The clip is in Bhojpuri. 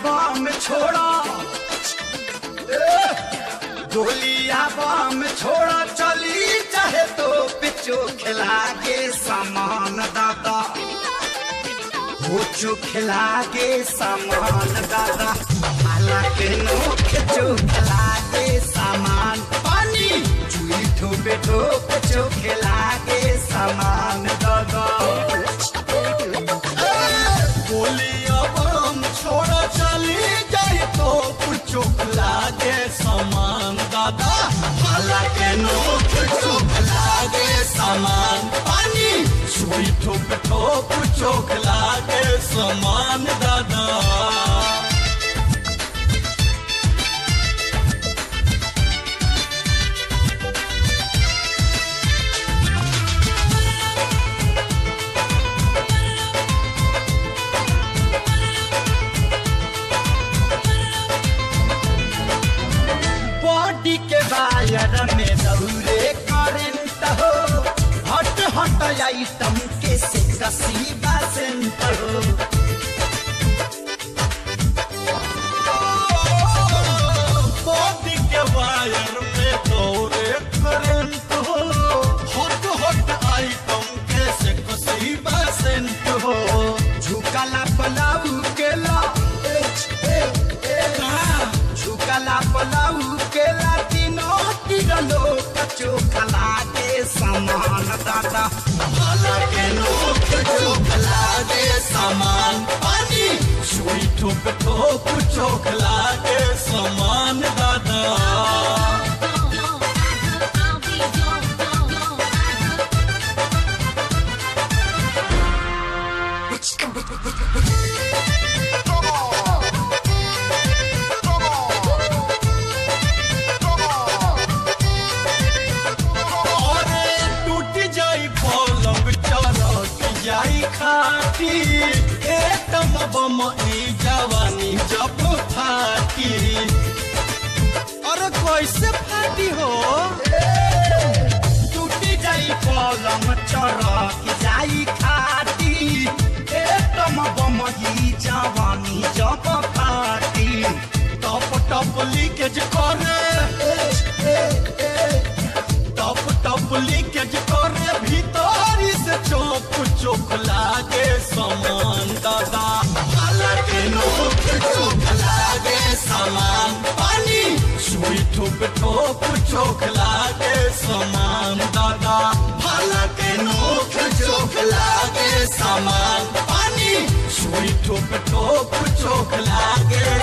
बम छोड़ा गोलिया बम छोड़ा चली चाहे तो पिचो खिला के सामान दादा वो खिला के सामान दादा हालांकि नोख जो खिला के सामान पानी चुई ठोपे ठोप जो खिला के सामान दादा गोलिया बम छोड़ा चली जाए तो कुछ लागे सामान दादा हालांकि नोक चोक लागे सामान पानी सुई ठोक ठोक चोक लागे सामान दादा बॉडी के वायर में दौरे करंट हो हट हट आइटम के से कसी बसंत हो बॉडी के वायर में दौरे करंट हो हॉट हॉट आइटम कैसे कसी बसेंट हो झुकला पलाऊ केला झुकला पलाऊ केला तीनों तिरलो कचो खला के समान दादा हालांकि नोक चोक लागे सामान पानी सुई ठोक ठोक चोक लागे सामान दादा अरे टूट जाई पलंग चरक जाई खाटी एकदम बम ई जवानी जब फाटी अरे कैसे फाटी हो टूटी जाई पलंग चरक जाई खाटी एकदम बमही जवानी जब फाटी टप टप लीकेज करे टप टप लीकेज करे भीतरी से चौक चौक लागे समान दादा हालांकि नोक चौक लागे समान पानी सुई ठोक ठोक चौक लागे समान दादा हालांकि नोक चौक लागे समान पानी सुई ठोक ठोक चौक लागे